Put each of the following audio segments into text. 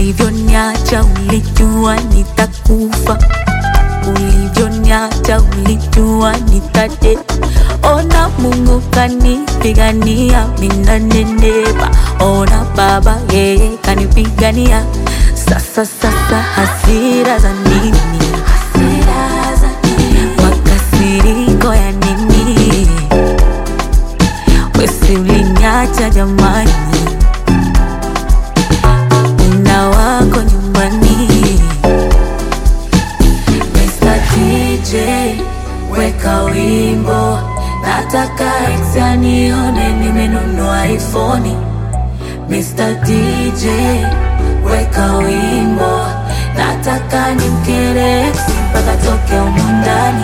Ulivyoniacha ulijua nitakufa, ulivyoniacha ulijua nitate. Ona Mungu kanipigania, minanenepa. Ona Baba yeye kanipigania. Sasa sasa hasira za nini? Hasira za nini? Makasiriko ya nini? Wesi uliniacha jamani, una wako nyumbani. Mr. DJ weka wimbo, nataka ex anione nimenunua iPhone. Mr. DJ weka wimbo, nataka nimkere ex mpaka toke humu ndani.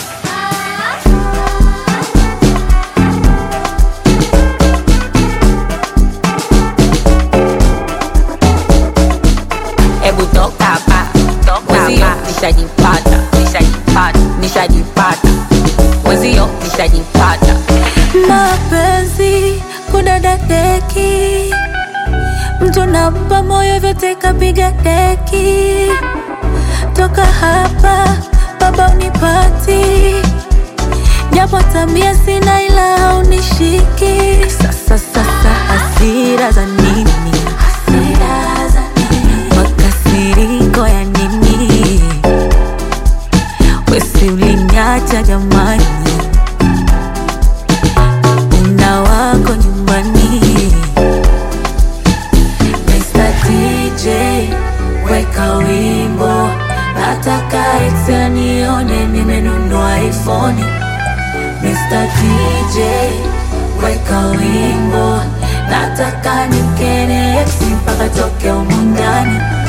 Hebu toka hapa, mwenzio nishajipata, nishajipata, nishajipata, mwenzio nishajipata. mapenzi kudada deki, mtu nampa moyo vyote kapiga deki. Toka hapa baba unipati, japo tabia sina ila haunishiki. Sasa sasa hasira za nini? Hasira za nini? Makasiriko ya nini? Wesi uliniacha jamani una wako nyumbani. Mr. DJ weka wimbo, nataka ex anione nimenunua iPhone. Mr. DJ weka wimbo, nataka nimkene ex mpaka toke humu ndani.